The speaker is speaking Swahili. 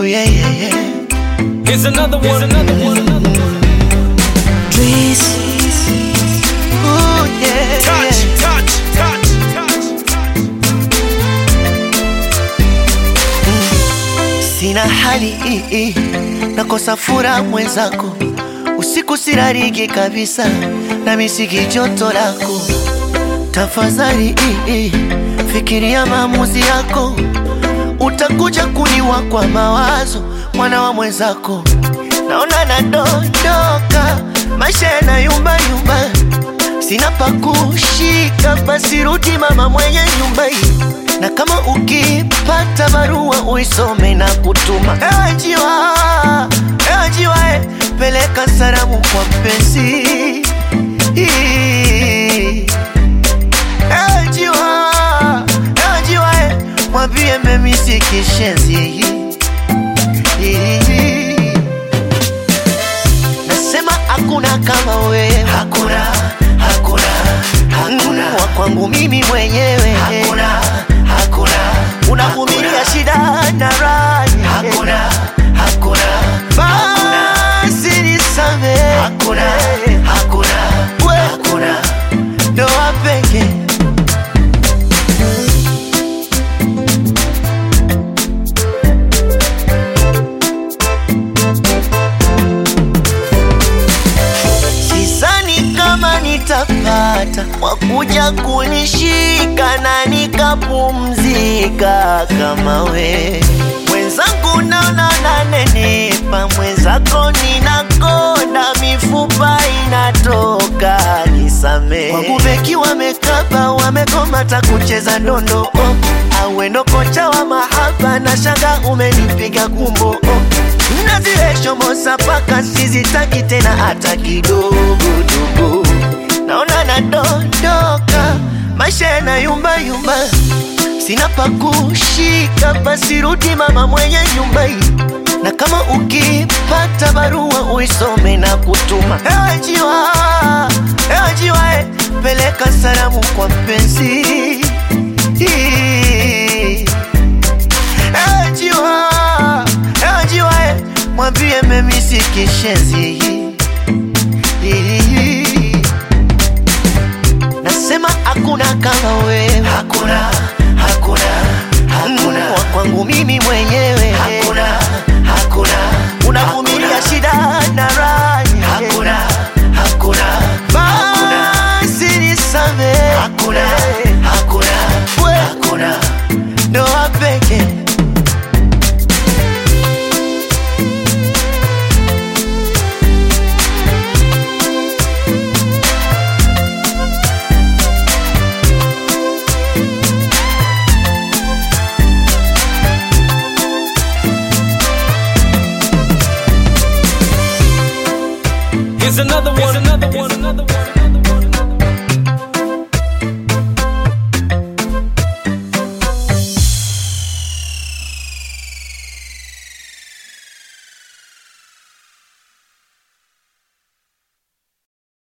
Oh yeah, yeah, yeah. Here's another one. Here's another one. Another one. Breeze. Oh yeah, Touch, yeah. touch, touch, touch, touch. Sina hali hii, nakosa furaha mwenzako, usiku sirariki kabisa, na misiki joto lako. Tafadhali hii, fikiria maamuzi yako, utakuja kuniwa kwa mawazo, mwana wa mwenzako. Naona nadondoka, maisha yanayumba yumba, sina pa kushika, basi rudi mama mwenye nyumba hii na kama ukipata barua uisome na kutuma. Ewe njiwa, ewe njiwa, eh, peleka salamu kwa mpenzi. Ewe njiwa, ewe njiwa, eh, mwambie memisi kishenzi. Nasema hakuna kama wewe, hakuna, hakuna, hakuna wa kwangu mimi mwenyewe, hakuna, hakuna, unavumilia shida na raha, hakuna, hakuna, basi nisamehe, hakuna, hakuna, hakuna, ndoa pekee Sidhani kama nitapata wakuja kunishika na nikapumzika kama we mwenzangu, naona nanenepa, mwenzako ninakonda, mifupa inatoka, nisamee. Kwangu beki wamekaba, wamegomata kucheza ndondo oh. Awendo kocha wa mahaba na shanga umenipiga kumbo oh. Nazireshomosa paka sizitaki tena hata kidogo dogo, naona nadondoka, maisha yanayumba yumba, sina pa kushika, basi rudi mama mwenye nyumba hii, na kama ukipata barua uisome na kutuma. Ewe njiwa, ewe njiwa, eh, peleka salamu kwa mpenzi. Ewe njiwa, ewe njiwa, eh, mwambie memisi kishenzi. Nasema hakuna kama wewe, hakuna, hakuna, hakuna wa kwangu mimi mwenyewe, hakuna, hakuna, unavumilia shida na raha, hakuna, hakuna, basi nisamehe, hakuna, hakuna, hakuna, ndoa pekee Here's another one.